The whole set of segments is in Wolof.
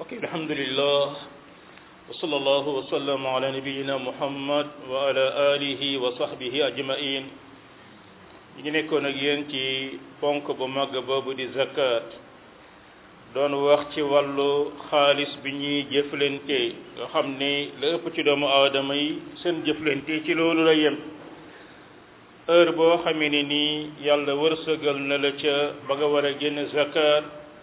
ok alhamdulillah wa sallallahu wa sallam ala nabiyina muhammad wa ala alihi wa sahbihi ajmain ñi ngi nekkoon ak yéen ci ponk bu màgg boobu di zakat doon wax ci wàllu xaalis bi ñuy jëflante nga xam ni la ëpp ci doomu aadama yi seen jëflante ci loolu la yem heure boo xamee ni nii yàlla wërsëgal na la ca ba nga war a génn zakat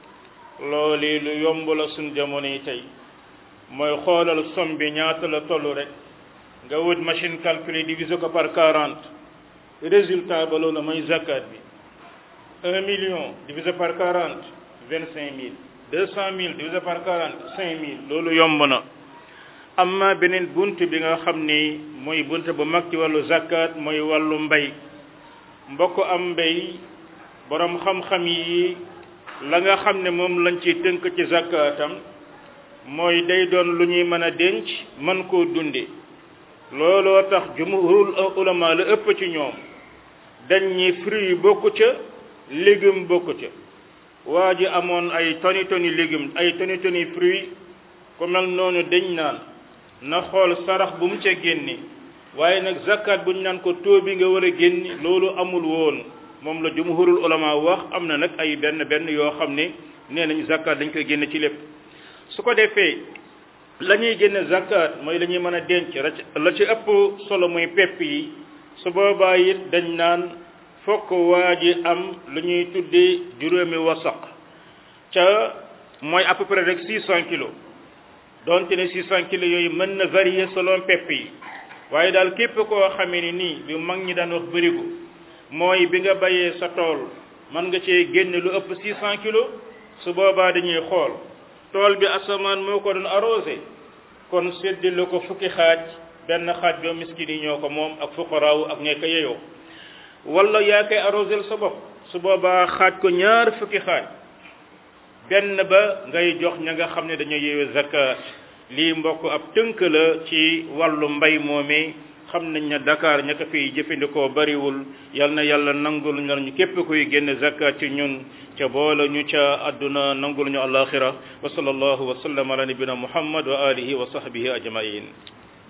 loolu lu yomb la suñ jamono yi tey mooy xoolal somme bi ñaata la toll rek nga wut machine calculer diviser ko par 40 résultat ba loolu mooy zakat bi 1 million divisé par 40 25 mille 200 mille divisé par 40 5 mille loolu yomb na amma beneen bunt bi nga xam ni mooy bunt bu mag ci wàllu zakat mooy wàllu mbay mbokk am mbay borom xam-xam yi la nga xam ne moom lañ ci tënk ci zakatam mooy day doon lu ñuy mën a denc mën koo dunde looloo tax jumhurul ulama la ëpp ci ñoom dañ ñi fruit yi bokku ca légume bokku ca waa ji amoon ay toni toni légume ay toni toni fruit ku mel noonu dañ naan na xool sarax bu mu ca génne waaye nag zakat bu ñu naan ko taux bi nga war a génne loolu amul woon moom la jumhurul ulama wax am na nag ay benn benn yoo xam ne nee nañ zakat dañ koy génne ci lépp su ko defee la ñuy génne zakat mooy la ñuy mën a denc la ci ëpp solo muy pepp yi su boobaa it dañ naan fokk waa ji am lu ñuy tuddee juróomi wasaq ca mooy à peu près rek 600 kilos donte ne 600 kilos yooyu mën na varier selon pepp yi waaye daal képp koo xamee ni nii bi mag ñi daan wax bërigo mooy bi nga bayee sa tool mën nga cee génne lu ëpp 600 kilos su boobaa dañuy xool tool bi asamaan moo ko doon arrosé kon séddale ko fukki xaaj benn xaaj ba miskin yi ñoo ko moom ak fuqaraaw ak ñekk yeyoo wala yaa koy arrosé sa bopp su boobaa xaaj ko ñaar fukki xaaj benn ba ngay jox ña nga xam ne dañoo yeewee zakat lii mbokk ab tënk la ci wàllu mbay moomee xam nañ ne Dakar ña ko fiy jëfandikoo bariwul yal na yàlla nangul ñu képp kuy génn zakat ci ñun ca boole ñu ca àdduna nangul ñu alaxira wa sallallahu wa sallam ala nabina muhammad wa alihi wa sahbihi ajmain